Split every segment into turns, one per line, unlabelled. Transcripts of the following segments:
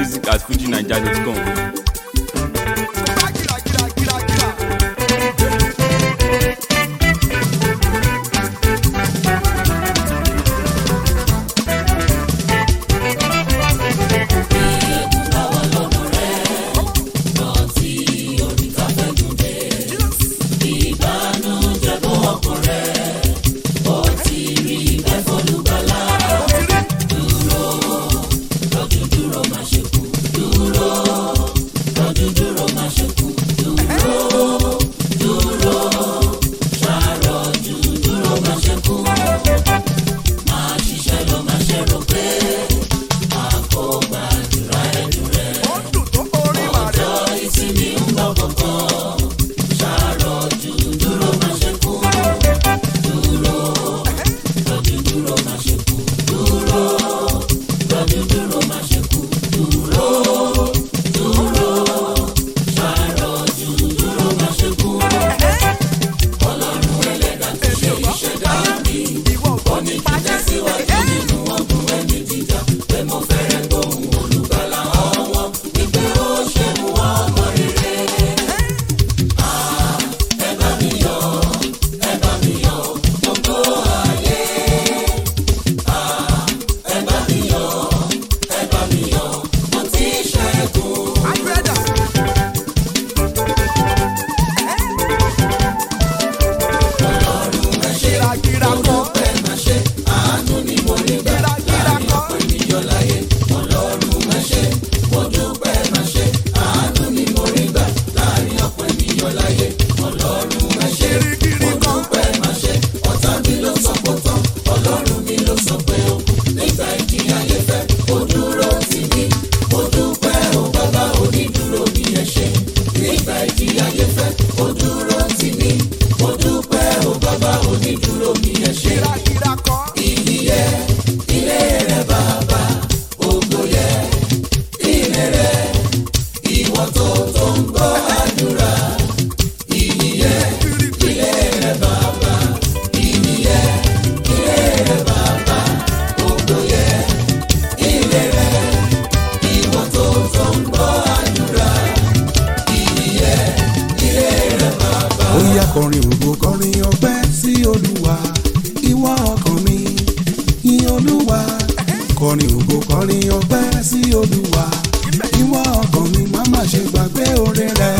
music at fujinaija.com.
ó yá kọrin ògo kọrin ọpẹ́ sí olúwa ìwọ ọkàn mi yìn olúwa kọrin ògo kọrin ọpẹ́ sí olúwa ìwọ ọkàn mi má má ṣe gbàgbé oore rẹ.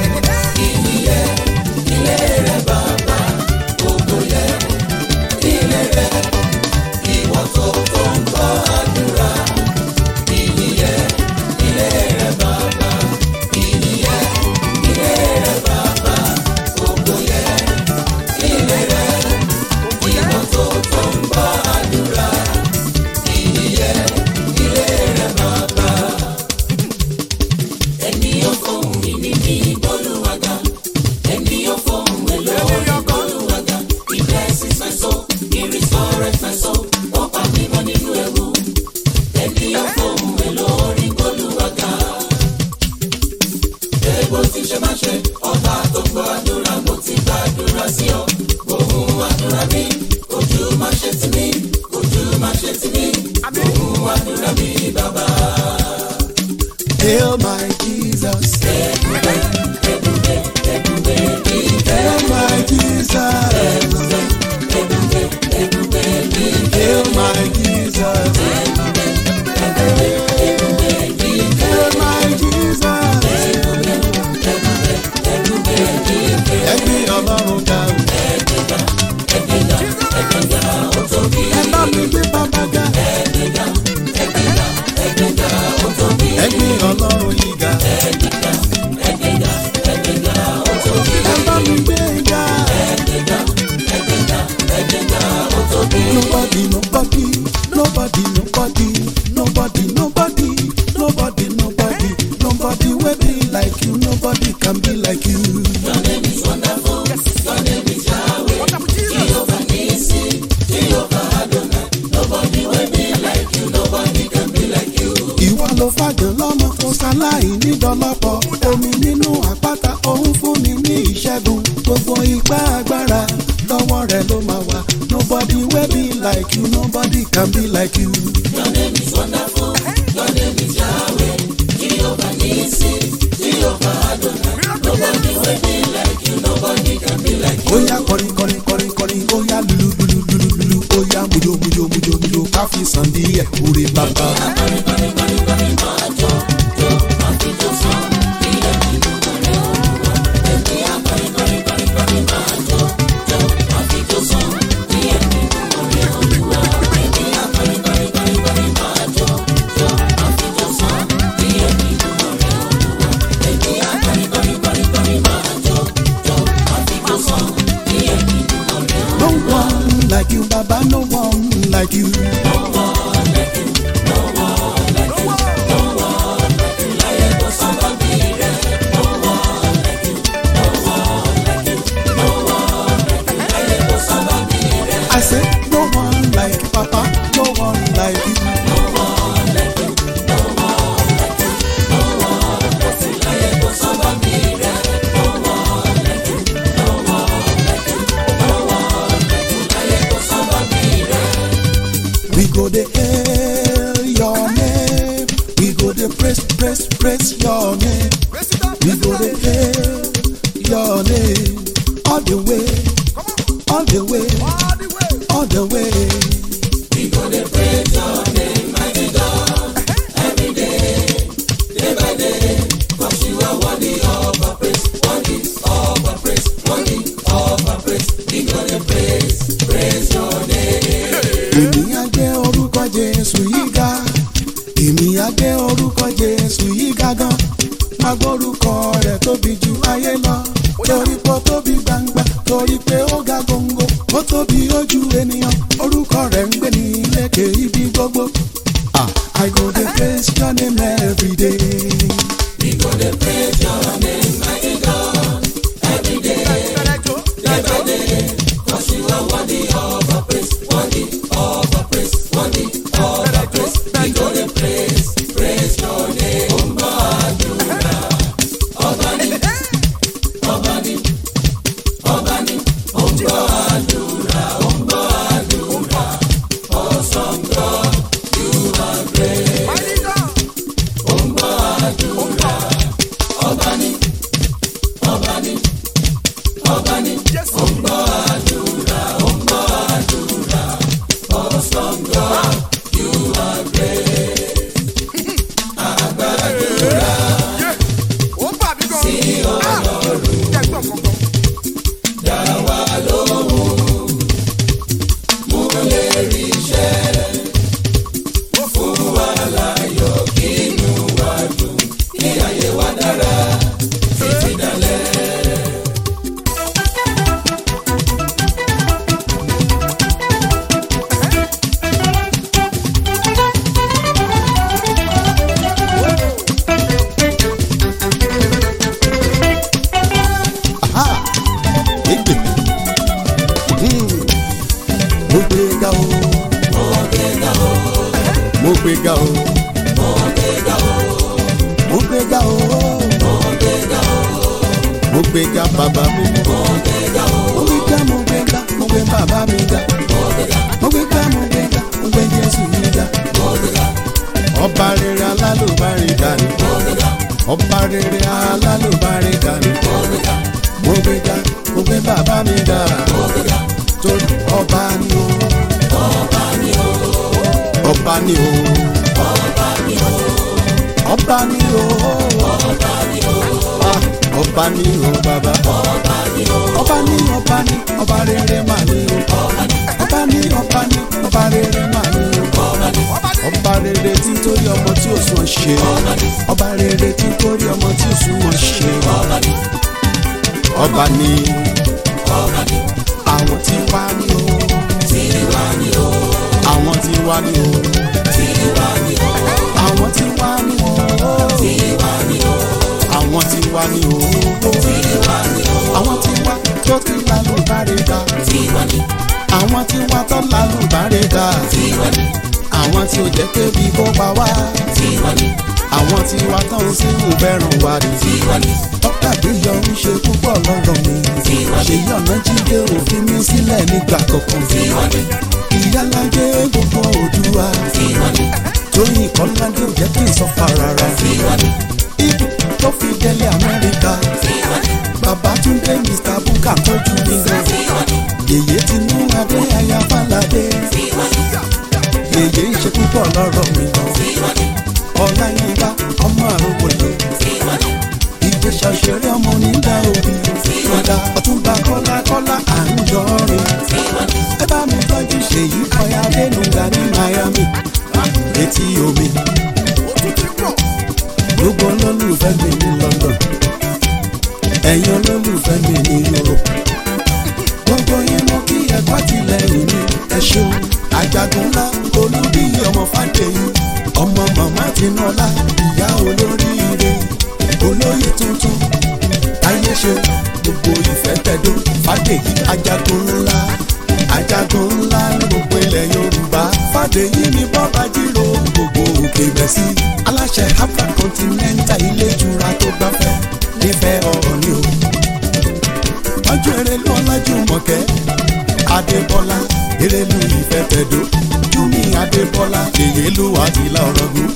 Hail my Jesus. Hail my Jesus. Hail my Jesus. Hail my Jesus. Ẹgbẹ́ ọlọ́run ga o. Ẹ bá mi gbé bàbá ga. Ẹgbẹ́ ọlọ́run yìí ga. Ẹ bá mi gbé ga. Nobody, nobody, nobody, nobody, nobody, nobody, nobody, nobody, nobody will be like you. Nobody can be like you. ìwọ ló fàjọ lọ́mọ kó sáláì nídọ́lọ́pọ̀ omi nínú àpáta òun fún mi ní ìṣẹ́gun gbogbo ipá agbára lọ́wọ́ rẹ̀ ló máa wà nobody wey be like you nobody can be like you.
Your name is wonderful. Your name is Yahweh.
ó yá lulu lulu lulu lulu ó yá mujo mujo mujo mujo ká fi sàn díẹ̀ orí bàbá. No one like you, Baba, no one like you. I said, no one like Papa, no one like you. We go the hail your name. We go the praise, praise, praise your name. We go the hail your name. All the way, all the way, all the way. èmi á gbé orúkọ jésù yìí ga èmi á gbé orúkọ jésù yìí ga gan má gbórúkọ rẹ̀ tóbi ju ayé lọ torí pé ó tóbi gbangba torí pé ó ga góńgó ó tóbi ojú ènìyàn orúkọ rẹ̀ ń gbé ní lékè ibi gbogbo. Ah, I go dey praise your name every day.
ó bà mí gan. sí ọlọ́run jẹ́ gbọ́n kankan.
Aha! Egbe. Hmm. Mo gbé ga o. Mo gbé ga o. Mo gbé ga o. Mo gbé ga o. Mo gbé ga bàbá mi. Mo gbé ga mo gbé ga mo gbé bàbá mi ga. Mo gbé ga mo gbé ga mo gbé Jésù mi ga. Ọba rere alálùbárí dání. Ọba rere alálùbárí dání mo gbé ga mo gbé bàbá mi ga torí ọba ni o ọba ni o ọba ni o ọba ni o Ah, ọba ni o bàbá ọba ni ọba ni ọba rere mà ni o ọba ni ọba ni ọba rere mà ni o ọba rere tí ń torí ọmọ tí ò sún ọ ṣe ọba rere tí ń torí ọmọ tí ò sún ọ ṣe ọba ni àwọn tí wá ní o àwọn tí wá ní o àwọn tí wá ní o àwọn tí wá ní o àwọn tí wá tó ti lálùbárẹ̀ ga àwọn tí wá tó lálùbárẹ̀ ga àwọn tí ò jẹ́ kébi kó pa wá àwọn tí wá tó ń sínú bẹ́rùn wá rí dókítà gbéyọ ń ṣe púpọ̀ lọ́rọ̀ mi ṣèyí ọ̀nà jíde òfin mi sílẹ̀ nígbà kankan ìyálàjẹ gbogbo òdùwà tóyìn kọ́ládé ò jẹ́ kí n sọ fà rárá ibi tó fi délé amẹ́ríkà Babátúndé Mr. Bukka tọ́jú mi gan yèyé Tinúbú ọdún adé aya fàlàdé yèyé ń ṣe púpọ̀ lọ́rọ̀ mi lọ ọláyínká ọmọ àrògbòdò ìgbésẹ̀ òṣèré ọmọ onídàá òbí ọ̀dà ọ̀túnba kọ́lá kọ́lá à ń jọrin ẹ bá mi tọ́jú ṣèyí ọ̀yà adénúgà ní miami létí omi gbogbo olólùfẹ́ mi ní london ẹ̀yin olólùfẹ́ mi ní europe gbogbo yín mo kí ẹ̀kọ́ tìlẹ́yìn mi ẹ ṣeun àjàgùn ńlá olúbí ọmọ fàdéyìn ọmọ màmá tinúọlá ìyá olóríire olóyè tuntun táyé ṣe gbogbo ìfẹ́ tẹ̀dó fàdéyí àjàgùn ńlá àjàgùn ńlá ní gbogbo ilẹ̀ yorùbá fàdéyí ni bọ́ba jírò gbogbo òkè bẹ̀sí aláṣẹ afra continental ilé ìtura tó gbafẹ́ nífẹ̀ẹ́ ọ̀rọ̀ ni o ọjọ́ erelu ọlájúmọ̀kẹ́ adébọ́lá erelu ìfẹ́ tẹ̀dó júmi adébọ́lá èyélú àtìlá ọ̀rọ̀gùn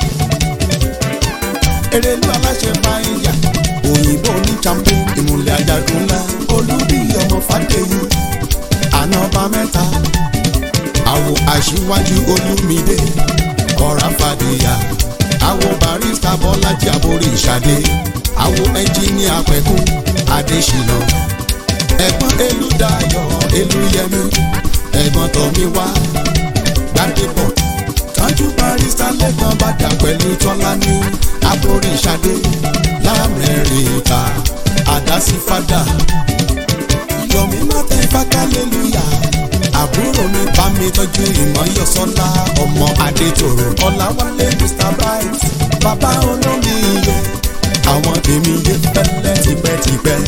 erelu aláṣẹ báyìí òyìnbó ní champo ìmùlẹ̀ ajagun ńlá olúbí ọmọ fàdéyìn ànọ́bà mẹ́ta àwọ̀ aṣíwájú olúmídé ọ̀rá fàdíyà àwọ̀ barista bọ́lájí àborí ìṣàdé àwọ̀ ẹnjíníà pẹ̀kún adésínà ẹ̀gbọ́n elúdayọ̀ elúyẹmí ẹ̀gbọ́n tọ́míwá gbàdébọ̀ tọ́jú barista lẹ́gbọ́n bàdà pẹ̀lú tọ́lání àborí ìṣàdé lamẹ́ríkà àdásífádà yọ̀mí mọ́tẹ́ fákàlélúyà àbúrò mi bá mi tọ́jú ìmọ̀yọ́sọ́lá ọmọ adétòrò ọ̀làwálé mr bright bàbá olómi iye àwọn tèmi yé pẹ́lẹ́ tipẹ́tipẹ́.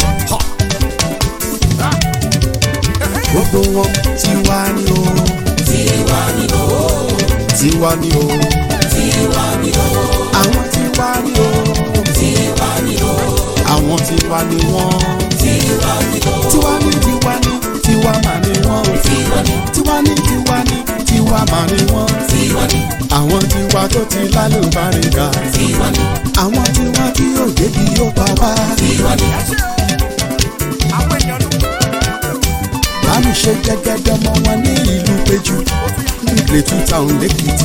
gbogbo wọn tiwa ni o. tiwa ni o. tiwa ni o. tiwa ni o. àwọn tiwa ni o. tiwa ni o. àwọn tiwa ni wọn. tiwa ni o. tiwa ni tiwa ni tiwa mà ni wọn o. tiwa ni tiwa ni tiwa ni tiwa mà ni wọn. tiwa ni àwọn tiwa tó ti lálùbáríkà. tiwa ni àwọn tiwa tí yóò débi yóò pa wá. tiwa ni bámi ṣe gẹ́gẹ́dẹ́ ọmọ wọn ní ìlú péjú nílé two town lẹ́kìtì.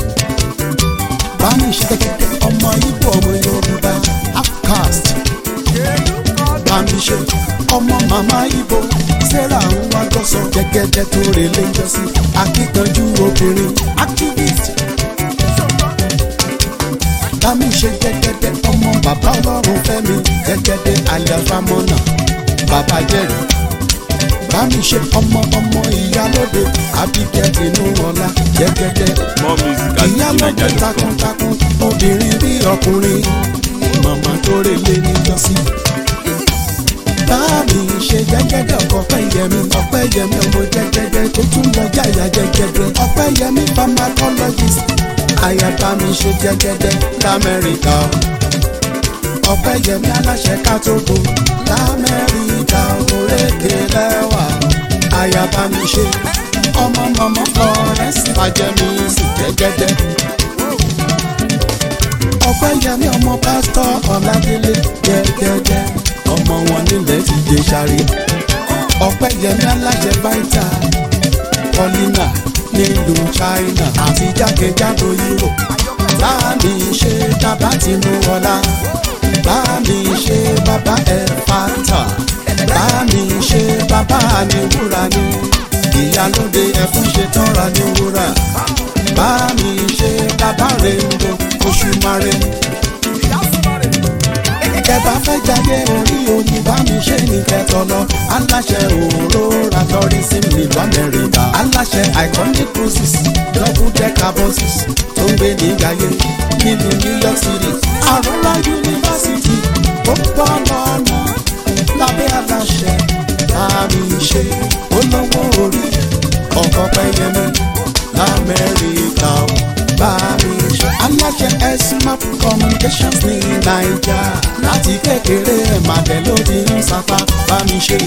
bámi ṣe gẹ́gẹ́dẹ́ ọmọ ibo ọmọ yorùbá outcast. bámi ṣe ọmọ màmá ibo sarah ń wá gọ́sọ̀ gẹ́gẹ́dẹ́ tó relé ń jọ́sí akíkanjú obìnrin activist. bámi ṣe gẹ́gẹ́dẹ́ ọmọ bàbá ọlọ́run fẹ́mi gẹ́gẹ́dẹ́ aliafamọ́nà bàbá jẹ́rìí bámi ṣe ọmọ ọmọ ìyálóde Abigail Tinúọlá jẹ́gẹ́dẹ́
more music at
ìyálóde
nigeria.com.
takuntakun obìnrin bí ọkùnrin màmá tó relé níjọ́sí. bámi ṣe jẹ́gẹ́dẹ́ ọkọ̀ ọ̀pẹ́yẹmí ọ̀pẹ́yẹmí ọmọ jẹ́gẹ́dẹ́ tó tún lọ jáyà jẹ́gẹ́dẹ́ ọ̀pẹ́yẹmí pharmacologist àyà bámi ṣe jẹ́gẹ́dẹ́ lamẹ́ríkà ọ̀pẹ́yẹmí aláṣẹ kátógo lamẹ́ríkà òrékè lẹ́wà àyà bámi ṣe ọmọ mọ̀mọ́ florence fàjẹmí sì jẹ́gẹ́dẹ́ ọ̀pẹ́yẹmí ọmọ pásítọ̀ ọ̀làdélé jẹ́gẹ́dẹ́ ọmọ wọn nílẹ̀ ti dé sáré ọ̀pẹ́yẹmí aláṣẹ báìtà paulina nílùú china àti jákèjádò europe láàmì ṣe bàbá tinúọlá láàmì ṣe bàbá ẹ̀fàtà láàmì ṣe bàbá àníwúrà ni ìyálóde ẹ̀fún ṣe tọ́ra ní wúrà láàmì ṣe bàbá rèéndo oṣù mare kẹfà fẹ́ jáde orí omi bá mi ṣe ní kẹtọ lọ aláṣẹ òróra tourism nílùú amẹ́ríkà aláṣẹ iconic cruises double decker buses tó ń gbé ní gàyé nílùú new york city àrùnlá yunifásitì ó bọ́ lọ́nà lábẹ́ aláṣẹ bá mi ṣe olówó orí ọkọ̀ pẹ́yẹmí lamẹ́ríkà ó bá mi ṣe. aláṣẹ smart communications ní naija láti kékeré ẹ̀ máa tẹ̀ lóde ń sapá bá mi ṣe.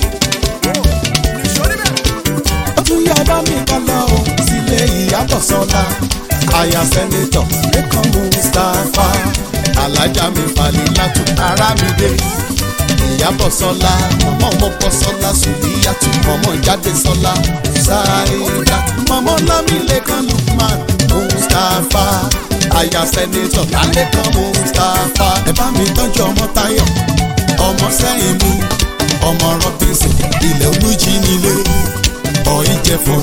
ó tún yá bá mi kọ́ lọ o sílé ìyàbọ̀ sọ́la àyà sẹ́nitọ̀ lẹ́kàn mustapha alájà mi falẹ̀ látò ara mi dé ìyábọ̀ sọ́lá mọ̀mọ́ ọmọ bọ́ sọ́lá sùlíyàtú mọ̀mọ́ jáde sọ́lá ṣáìdá mọ̀mọ́ lámìlẹ́kan lukman mustapha aya sẹ́nitọ̀ lálẹ́kan mustapha ẹ bá mi tọ́jú ọmọ táyọ̀ ọmọ sẹ́yìn mi ọmọ rọ́bìnsì ilẹ̀ olújí nílé ọ̀yìn jẹ̀fọ́.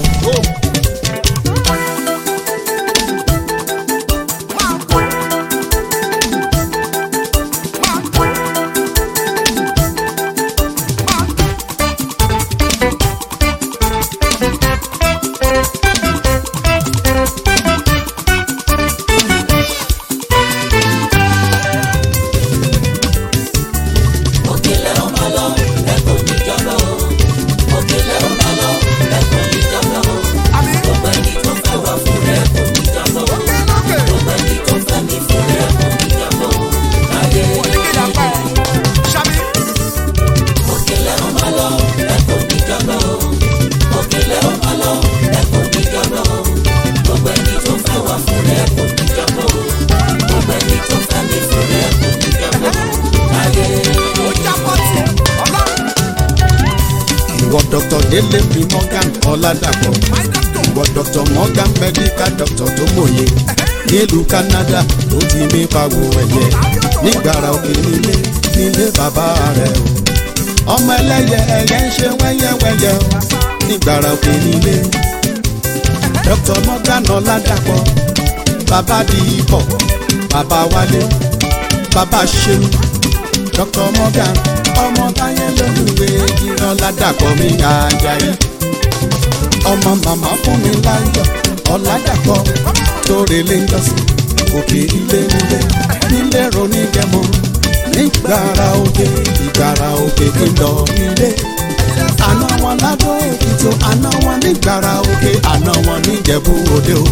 òkèlè ọmọ lọ ẹkọ níjọba o òkèlè ọmọ lọ ẹkọ níjọba o
àmì
gbogbo ẹni tó fẹ́ wá fún rẹ kò níjọba o
òkè lókè
gbogbo ẹni tó fẹ́ mi fún rẹ kò níjọba o láyé
oníkèdè àgbà ẹ̀ ṣàmì
òkèlè ọmọ lọ ẹkọ níjọba o òkèlè ọmọ lọ ẹkọ níjọba o gbogbo ẹni tó fẹ́ wá fún rẹ kò níjọba o gbogbo ẹni tó fẹ́ mi fún rẹ kò níjọba o láyé.
ó jábọ́ tì ọlọ́run
ìwọ dr délé mi morgan ọládàpọ̀
my doctor
ìwọ dr morgan medical doctor tó mòye nílùú canada ló ti mí pawó ẹ̀yẹ nígbàrà òkè nílé nílé bàbá rẹ̀ o ọmọ ẹlẹ́yẹ ẹ̀yẹ ń ṣe wẹ́yẹ́wẹ́yẹ́ o nígbàrà òkè nílé dr morgan ọládàpọ̀ bàbá di ipò bàbá wálé bàbá ṣeun dr morgan ọmọ táyé lólùwé ìran ládàpọ̀ mi àjàyí ọmọ màmá fún mi láyọ̀ ọ̀làdàpọ̀ tóore lé njọ́sí òkè ilé nílé nílé ronú jẹmọ nígbàrà òkè ìgbàrà òkè kí n lọ nílé àná wọn ládó èkìtì àná wọn nígbàrà òkè àná wọn níjẹ̀bú òde o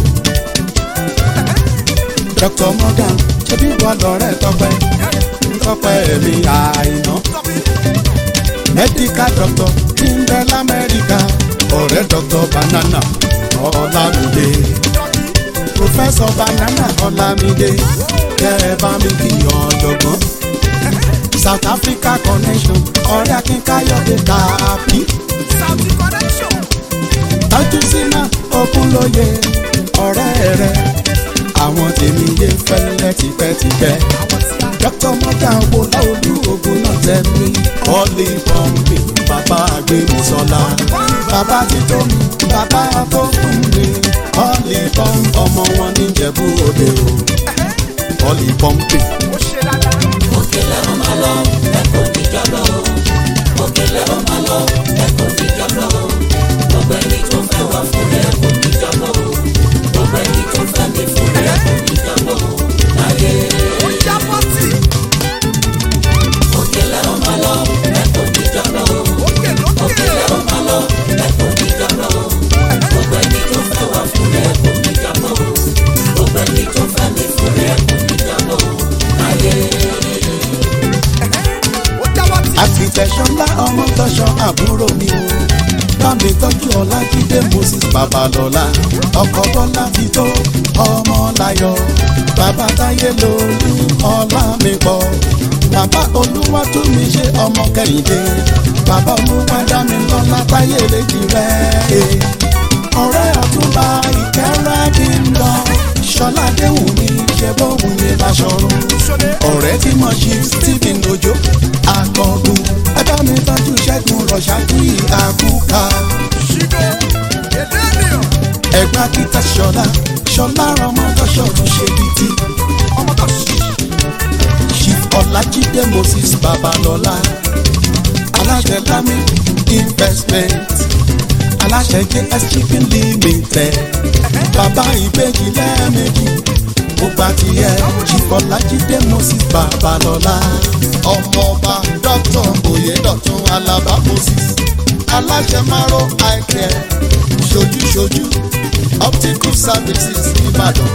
dr morgan ṣebí wà lọ́rẹ́ tọpẹ́ tọpẹ́ mi àìná medical doctor tí ń bẹ lamẹ́ríkà ọ̀rẹ́ doctor banana ọ̀làmídé professor banana ọ̀làmídé kẹ́ ẹ bá mi kí ọ̀jọ̀gbọ́n south africa connection ọ̀rẹ́ akínkayọ̀dé tààpì
Saudi connection
tọ́jú sínú ogunlóye ọ̀rẹ́ rẹ̀ àwọn tèmi yé fẹ́lẹ́ tipẹ́tipẹ́
àwọn tí a
dr morgan wo láolú ogun náà tẹ́ mi ọ́lì pọ́ǹpì bàbá àgbẹ̀mísọ́lá bàbá títọ́ mi bàbá tó fún mi ọ́lì pọ́ǹpì ọmọ wọn níjẹ̀bú òde o ọ́lì pọ́ǹpì.
ó ṣe dáadáa
òkèlè ọmọ lọ ẹkọ níjọba o òkèlè ọmọ lọ ẹkọ níjọba o gbogbo ẹni tó fẹ́ wá fún rẹ kò níjọba o gbogbo ẹni tó fẹ́ mi fún rẹ kò níjọba o láyé
ó jábọ́ tì
òkèlè ọmọ lọ ẹkọ níjọba o
òkè lókè
òkèlè ọmọ lọ ẹkọ níjọba o gbogbo ẹni tó fẹ́ wá fún rẹ kò níjọba o gbogbo ẹni tó fẹ́ mi fún rẹ kò níjọba o láyé.
ó jábọ́ tì
àfìtẹ̀sọ́lá ọmọ tọ́ṣọ àbúrò mi o bámi tọ́jú ọlájídé moses babalọ́lá ọkọ̀ bọ́lá ti tó ọmọ láyọ̀ bàbá táyé lórí ọlá mi pọ̀ bàbá olúwa tún mi ṣe ọmọ kẹ́hìndé bàbá olúwa dá mi lọ́lá táyé lèjì rẹ̀ ọ̀rẹ́ ọ̀túnba ìkẹ́rẹ́ kí n lọ ṣọlá déhùn mi ṣe bóun ní láṣọrun
ṣọlẹ̀
ọ̀rẹ́ tí mo ṣe stephen ojo akọgun ẹjọ́ mi tọ́jú ṣẹ́gun rọ̀ṣájú àkúkà
ṣídó èdè ènìyàn
ẹ̀gbá kíta ṣọlá ṣọlá ọmọdọ́ṣọ́ tún ṣe bìtì
ọmọ tó ṣí
chief ọlájídé moses babalọ́lá aláṣẹ lami investment aláṣẹ js chicken limited bàbá ìbejì lẹ́ẹ̀mejì mo gbà tiẹ̀ chief ọlájídé moses babalọ́lá ọmọọba dr oyedotun alaba moses aláṣẹ maro eye care ṣojúṣojú optical services ìbàdàn.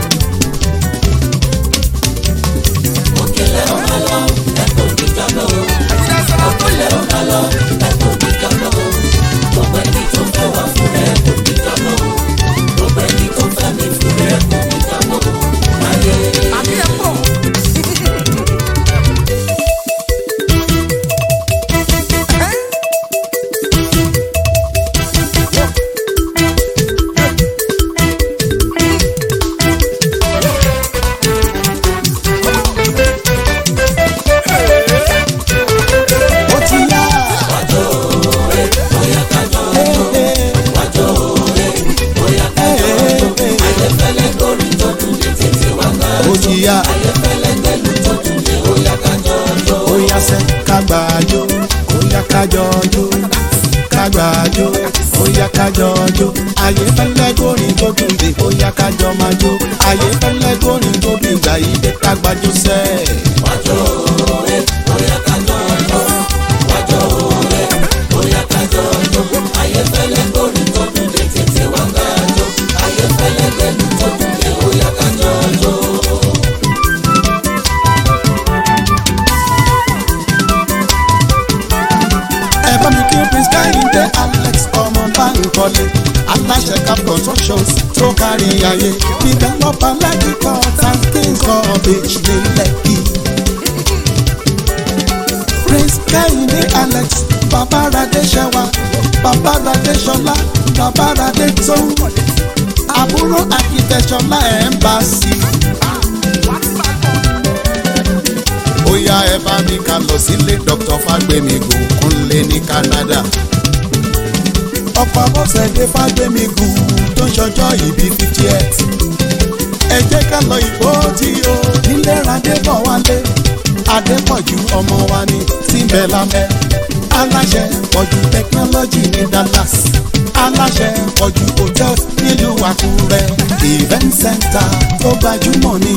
òkèlè ọmọ lọ ẹkọ níjọba o
ẹ̀yin ẹ̀sán
òkèlè ọmọ lọ ẹkọ níjọba o gbogbo ẹni tó fẹ́ wá fún rẹ kò níjọba o gbogbo ẹni tó fẹ́ mi fún rẹ kò níjọba o láyé.
àbí ẹ̀ pọ̀
kájọ jó ayé fẹ́lẹ́ górin tó dùn dé ó yá kájọ máa jó ayé fẹ́lẹ́ górin tó dùn gbà yí dé kágbájú sẹ́ẹ̀.
wájọ ẹ bóyá kájọ ọjọ́ wájọ ẹ bóyá kájọ ọjọ́ ayéfẹ́lẹ́ gbórin tó dùn dé tètè wá kájọ ayéfẹ́lẹ́ gbẹ̀lú tó dùn dé bóyá kájọ ọjọ́.
ẹ bá mi kí prince káyọ̀dé alex ọmọ báńkọ́lé aláṣẹ cap constructions tó kárí ayé developer lẹ́kì court and kings college ní lẹ́kì. prince káyọ̀dé alex babaradé ṣẹwa babaradé ṣọlá babaradé tó àbúrò akitẹ̀ṣọlá embassy. ó yá ẹ bá mi ká lọ sílé dr fagbemi gòkúnlé ní canada ọ̀pọ̀ abọ́sẹ̀dé fagbemi gù tó ń ṣọjọ́ ìbí fifty eight ẹ jẹ́ ká lọ ìbò tí o nílé radébọ̀ wálé adépọ̀jù ọmọ wa ní síbẹ̀ lámẹ́ aláṣẹ pọ̀jù technology ní dallas aláṣẹ pọ̀jù hotel nílùú àkúrẹ́ event center tó gbajúmọ̀ ní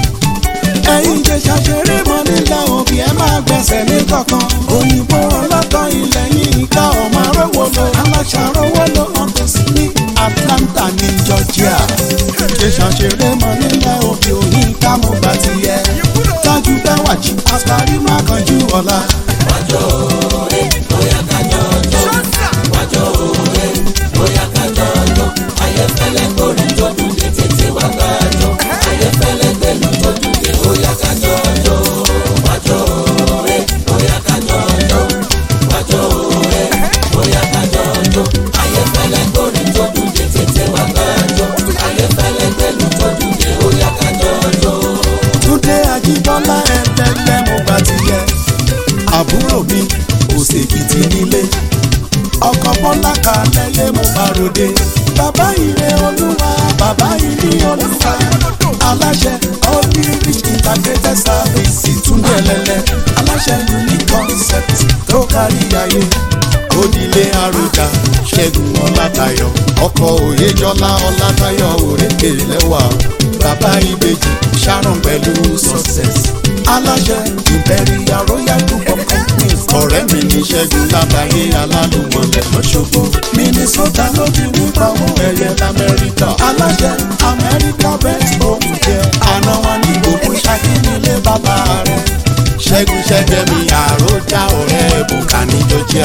ẹ̀yin jẹ́ ṣàṣeré mọ́ nílẹ̀ òbí ẹ máa gbẹ̀sẹ̀ ní kankan. òyìnbó ọlọ́tọ̀ ilẹ̀ yìí ká ọmọ arówó lọ. aláṣàrówó lọ ọ̀tọ̀ sí ní atlanta ní georgia. ṣe ṣàṣeré mọ́ nílẹ̀ òbí òyìn ká mo gbà ti yẹ. tájú bẹ́wàjì àṣàrí má kanjú ọ̀la.
wájọ ẹ bóyá kájọ ọjọ́ wájọ ẹ bóyá kájọ ọjọ́ ayéfẹ́lẹ́ gbórin tó dùn dé tètè wá kájọ ayéfẹ́lẹ́ gbẹ̀lú tó dùn dé bóyá kájọ ọjọ́ wájọ ẹ bóyá kájọ ọjọ́ wájọ ẹ bóyá kájọ ọjọ́ ayéfẹ́lẹ́ gbórin tó dùn dé tètè wá kájọ ayéfẹ́lẹ́ gbẹ̀lú tó dùn dé bóyá kájọ ọjọ́.
túndé ajíbọ́lá ẹ̀ẹ́dẹ́gbẹ́ mo gbà ti yẹ. àbúrò mi kò ṣèkìtì nílé. ọkọ̀ bọ́lá kalẹ̀ yé mo bá ròde. bàbá ire olúwa bàbá ilé olúwa. aláṣẹ onírich integrated service túndé lẹ́lẹ́. aláṣẹ unique concept tó kárí ayé. onílé àròjà ṣẹ́gun ọlátayọ̀ ọkọ̀ òyejọ́lá ọlátayọ̀ òrékè lẹ́wà bàbá ìbejì sharon pẹ̀lú success. aláṣẹ imperial royal group of companies ọ̀rẹ́ mi ní ṣẹ́gun lábàáyé alálùmọ̀lẹ̀ lọ́ṣọ́gbó. minnesota ló ti ní pàwọ́ ẹ̀yẹ lamẹ́ríkà. aláṣẹ amẹ́ríkà best home care. àná wọn ní gbogbo ṣákí nílé bàbá rẹ̀. ṣẹ́gun ṣẹ́gbẹ́ mi àròjà ọ̀rẹ́ bùkà ní georgia.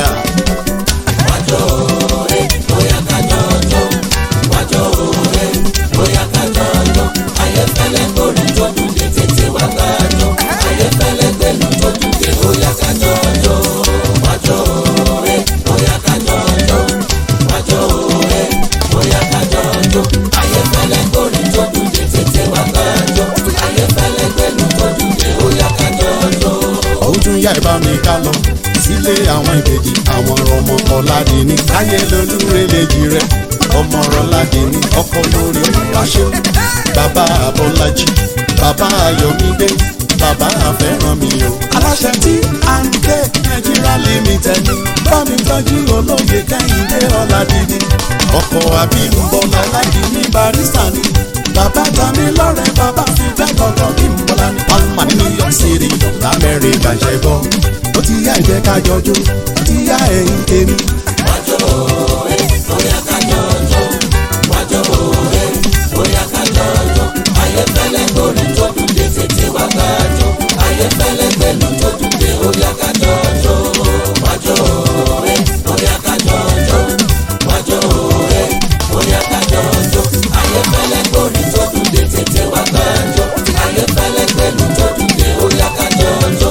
wájọ ẹ bóyá kájọ ọjọ́ wájọ ẹ bóyá kájọ ọjọ́ ayéfẹ́lẹ́ gbórin tó dùn dé tètè wá kájọ ayéfẹ́lẹ́ gbẹ̀lú tó dùn dé bóyá kájọ ọjọ́ wájọ ẹ bóyá kájọ ọjọ́ wájọ ẹ bóyá kájọ ọjọ́ ayéfẹ́lẹ́ gbórin tó dùn dé tètè wá kájọ ayéfẹ́lẹ́ gbẹ̀lú tó dùn dé bóyá kájọ ọjọ́.
ó tún yá ìbá mi ká lọ sílé àwọn ìbejì àwọn ọmọ ọ̀làdìní láyé lolúrelejì rẹ ọmọ ọ̀làdìní ọkọ lórí olùwàṣẹ bàbá abọ́lájì bàbá ayọ̀mídé bàbá àfẹ́rànmi o. aláṣẹ tí à ń gbé nàìjíríà limited ní bámi tọ́jú olóye kẹ́hìndé ọ̀làdìní ọkọ̀ àbímbọ́lá ọ̀làdìní barista ni bàbá tami lọ́rẹ̀ bàbá fi bẹ́ẹ̀ kọ̀ọ̀kan bí mbọ́lá ní palma ní new york city lamẹ́ríkà ṣẹ́gbọ́ ó ti yá ìjẹ́ ká jọjú ó ti yá ẹ̀yìn tèmi.
wájọ ẹ bóyá kájọ ọjọ́ wájọ ẹ bóyá kájọ ọjọ́ ayéfẹ́lẹ́ gbórin tó dùn dé tètè wá kájọ ayéfẹ́lẹ́ gbẹ̀lú tó dùn dé bóyá kájọ ọjọ́ wájọ ẹ bóyá kájọ ọjọ́ wájọ ẹ bóyá kájọ ọjọ́ ayéfẹ́lẹ́ gbórin tó dùn dé tètè wá kájọ ayéfẹ́lẹ́ gbẹ̀lú tó dùn dé bóyá kájọ ọjọ́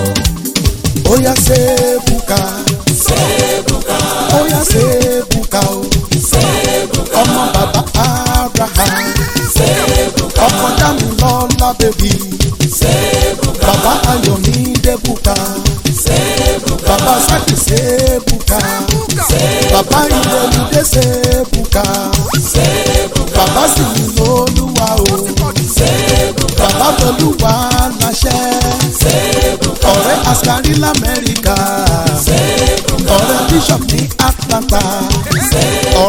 ó yá sẹ́ẹ̀bùkà
sẹ́ẹ̀bùkà
ó yá sẹ́ẹ̀bùkà o
sẹ́ẹ̀bùkà
ọmọ bàbá abraham
sẹ́ẹ̀bùkà
ọkọ dàmí lọ́lá bèbí
sẹ́ẹ̀bùkà
bàbá ayọ̀mídé bùkà
sẹ́ẹ̀bùkà
bàbá sákì sẹ́ẹ̀bùkà bàbá ìrẹ̀lúdé sẹ́ẹ̀bùkà
sẹ́ẹ̀bùkà
bàbá sì ní lólúwa o
sẹ́ẹ̀bùkà
bàbá tolúwa láṣẹ
sẹ́ẹ̀bùkà
ọ̀rẹ́ askari lamẹ́ríkà
sẹ́ẹ̀bùkà
ọ̀rẹ́ bishop ní atlanta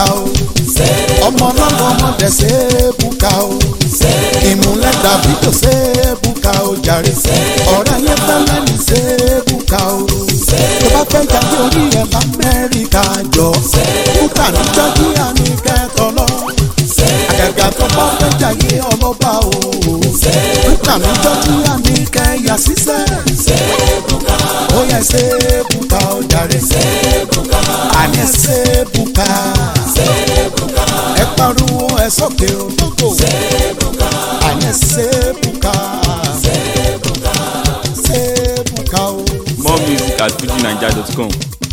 o ọmọ ọlọ́run ọmọdé sébùkà o ìmúlẹ̀ dàbí tó sébùkà o jàre ọ̀rẹ́ ayé fẹ́lẹ́ ní sébùkà o tó bá fẹ́ jáde orí ẹ̀ lamẹ́ríkà jọ bùkà ní jọ́jíà ní kẹtọ lọ àgàgà tó bá fẹ́ jáde ọlọ́ba o bùkà ní jọ́jíà ní kẹyà sísẹ́ ó yẹ sébùkà o jàre àní sébùkà ẹ pariwo ẹ sókè o lóko àní sébùkà sébùkà o.
More music at fujinaija.com.